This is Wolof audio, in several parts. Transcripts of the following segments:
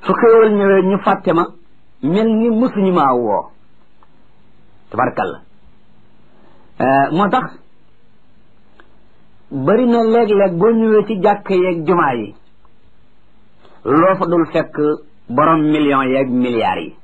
su xéewal ñëwee ñu fàtte ma mel ni mësuñu maa woo tabarkalla moo tax bari na léeg-léeg boo ñëwee ci jàkk yeeg jumaa yi loo fa dul fekk borom millions yeeg milliards yi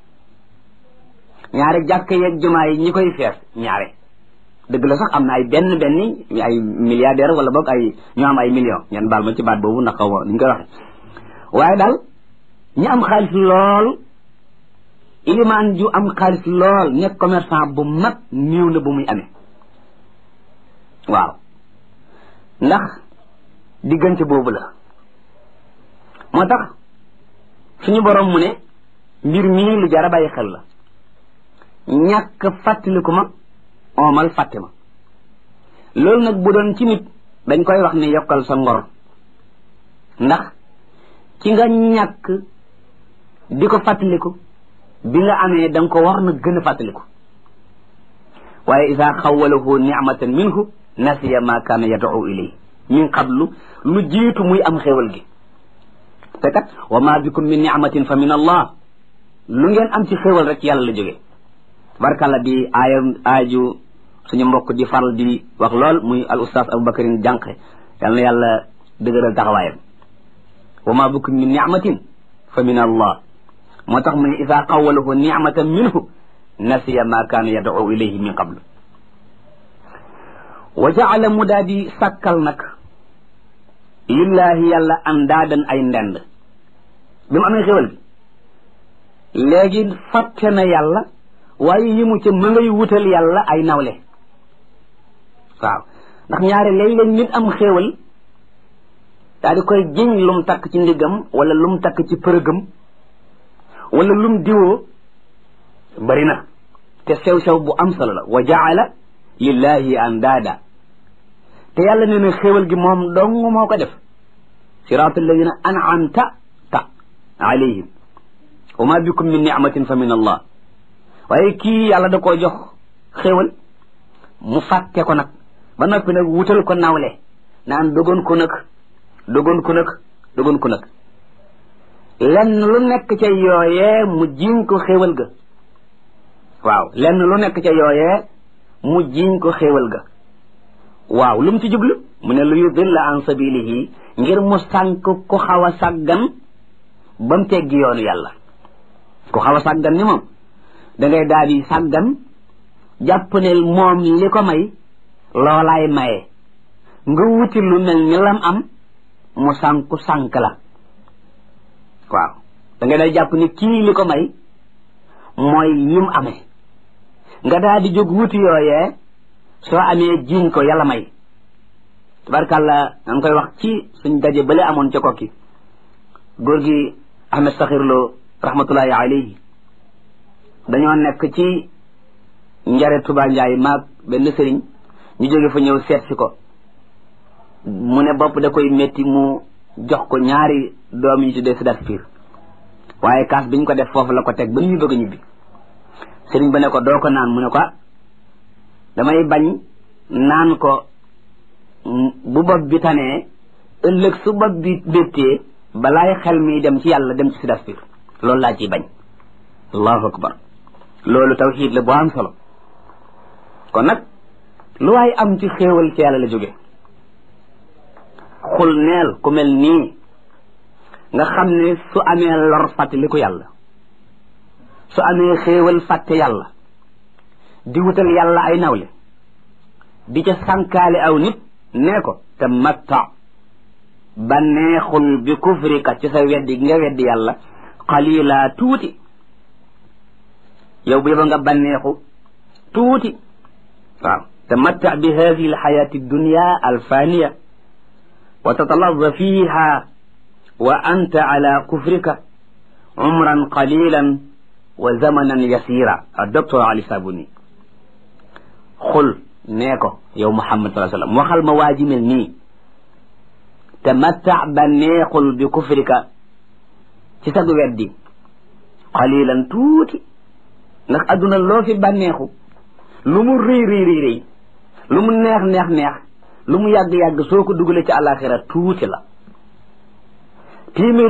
ñaari jàkk yeeg jumaa yi ñi koy fees ñaare dëgg la sax am na ay benn benn ay milliardaire wala boog ay ñu am ay millions ñen baal ma ci baat boobu ndax xaw ma ni ñu koy waxe waaye daal ñi am xaalis lool ilimaan ju am xaalis lool nekk commerçant bu mag néew na bu muy amee waaw ndax diggante boobu la moo tax suñu borom mu ne mbir mii lu jar a bàyyi xel la ñàkk fàttaliku ma oomal fàtte ma loolu nag bu doon ci nit dañ koy wax ne yokkal sa ngor ndax ci nga ñàkk di ko fàttaliku bi nga amee da nga ko war na gën a fàttaliku waaye isa xawalahu nicmatan minhu nasiya ma kaana yad'u ilay min qablu lu jiitu muy am xéwal gi te kat wa ma bikum min nicmatin fa min allah lu ngeen am ci xéwal rek yàlla la jógee barkalla di aaya aaju suñu mbokk di faral di wax lool muy al ustaas aboubacarin jànqe yal na yàlla dëgëral taxawaayam wa ma bikum min nicmatin fa min allah moo tax mu ne ida qawalahu nicmatan minhu nasiya ma kaana yad'u ilayhi min qablu wa jaala mu daa di sàkkal nag lillahi yàlla andaadan ay ndend bi mu amee xéwal gi léegi fàtte na yàlla waaye yi mu ca ma ngay wutal yàlla ay nawle waaw ndax ñaare léeg-léeg nit am xéewal daa di koy jiñ lum takk ci ndiggam wala lum takk ci përëgam wala lum diwoo bari na te sew-sew bu am solo la wa jaala lillahi andaada te yàlla nee na xéewal gi moom dong moo ko def siraat alladina an'amta ta alayhim wa ma bikum min nicmatin fa min allah waaye kii yàlla da koo jox xéewal mu fàtte ko nag ba noppi nag wutal ko nawle naan dogoon ko nag dogoon ko nag dogoon ko nag lenn lu nekk ca yooyee mu jiñ ko xéewal ga waaw lenn lu nekk ca yooyee mu jiñ ko xéewal ga waaw lu mu ci jublu mu ne lu yudilla an sabilihi ngir mu sànk ku xaw a sàggan ba mu teggi yoonu yàlla ku xaw a sàggan ni moom da ngay daal di sàggan jàpp ne moom li ko may loolaay maye nga wuti lu mel ni lam am mu sànku sànk la waaw da ngay daal jàpp ni kii li ko may mooy yim amee nga daal di jóg wuti yooyee soo amee jiiñ ko yàlla may tabarkàlla da nga koy wax ci suñ daje bale amoon ca kokki góor gi Ahmed Sakhir Lo rahmatullahi alayhi dañoo nekk ci njare Tuba Njaay maag benn sëriñ ñu jóge fa ñëw seet si ko mu ne bopp da koy métti mu jox ko ñaari doom yi tuddee sidat piir waaye kaas biñ ko def foofu la ko teg ba ñu bëgg a ñibbi sëriñ ba ne ko doo ko naan mu ne ko damay bañ naan ko bu bopp bi tanee ëllëg su bopp bi béttee balaay xel mi dem ci yàlla dem ci sidat piir loolu laa ciy bañ allahu akbar loolu tawxiid la bu am solo kon nag lu waay am ci xéewal ci yàlla la jóge xul neel ku mel nii nga xam ne su amee lor fàttali ko yàlla su amee xéewal fàtte yàlla di wutal yàlla ay nawle di ca sànkaale aw nit nee ko te matta banneexul bi kufrika ci sa weddi nga weddi yàlla qalila tuuti yow bu yeba nga banneexu tuuti waaw tamatta bi hadihi alxayati dunya alfaniya wa tatalazza fiha wa anta ala kufrika umran qalilan wa zamanan yasira docteur ali sabuni xul nee ko yow muhammad sallallahu alayhi wasallam waxal ma waa ji mel nii tamatta banneexul bi kufrika ci sag weddi qalilan tuuti ndax adduna loo fi bànneexu lu mu rëy rëy rëy rëy lu mu neex neex neex lu mu yàgg yàgg soo ko dugalee ci àllaaxira tuuti la téeméer